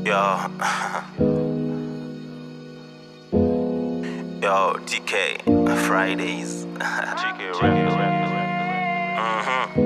Yo. Yo, TK, Fridays. TK Mhm.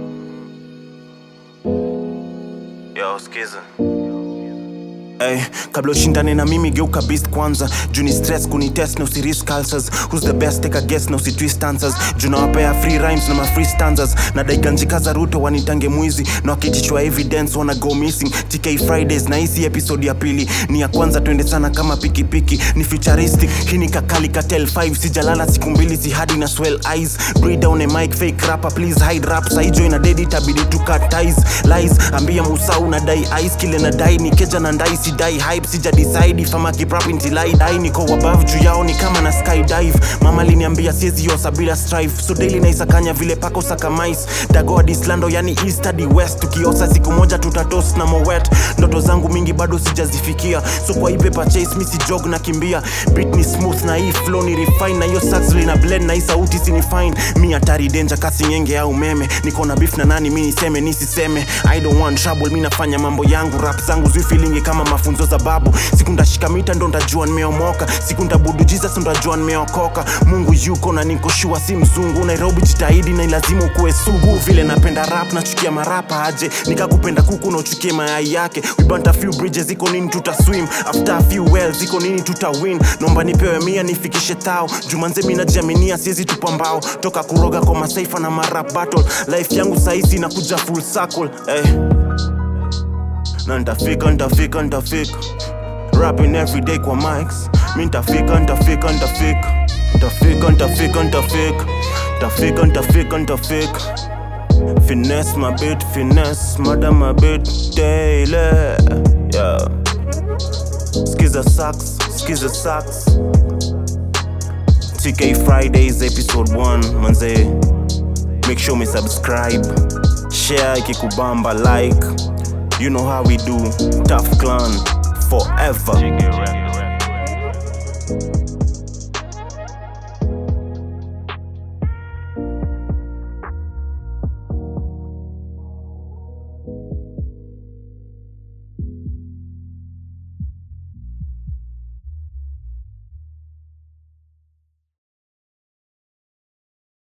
Yo, skiza. Hey, kabla ushindane na mimi geuka beast kwanza juu ni stress kunitest na usirisk ulcers who's the best take a guess na usitwist answers juu nawapea free rhymes na ma free stanzas na daiganjikaza ruto wanitange mwizi na wakijichwa evidence wana go missing tk fridays na hisi episode ya pili ni ya kwanza twende sana kama pikipiki ni futuristic hii ni kakali katel 5 sijalala siku mbili si hadi na swell eyes breathe down a mic fake rapper please hide rap saijo ina dedi tabidi to cut ties lies ambia musa una dai ice kile na dai ni keja na ndai si dai hype sija decide if I'm a keep rap until I die niko above juu yao ni kama na skydive mama liniambia siezi yosa bila strive so daily naisakanya vile pako saka mice dago hadi islando yani east hadi west tukiosa siku moja tutatos na mowet ndoto zangu mingi bado sijazifikia so kwa hii paper chase mi si jog na kimbia beat ni smooth na hii flow ni refine na hiyo sax lina blend na hii sauti sini fine mi hatari danger kasi nyenge au umeme niko na beef na nani mi niseme nisiseme i don't want trouble mi nafanya mambo yangu rap zangu zifilingi kama mafunzo za babu siku ndashika mita ndo ndajua nimeomoka siku ndabudu jesus ndajua nimeokoka mungu yuko na niko shua si mzungu nairobi jitahidi na ilazimu kuwe sugu vile napenda rap nachukia marapa aje nikakupenda kuku na uchukie mayai yake we burnt a few bridges iko nini tuta swim after a few wells iko nini tuta win nomba nipewe mia nifikishe tao jumanze mi najiaminia siezi tupa mbao toka kuroga kwa masaifa na marap battle life yangu sahizi inakuja full circle hey. na ntafika ntafika ntafika rapping every day kwa mics mi ntafika ntafika ntafika ntafika ntafika ntafika ntafika ntafika ntafika finesse my bit finesse madam my bit daily yeah skiza sucks skiza sucks TK Fridays episode 1 manze make sure me subscribe share ikikubamba like you know how we do tough clan forever TK Records.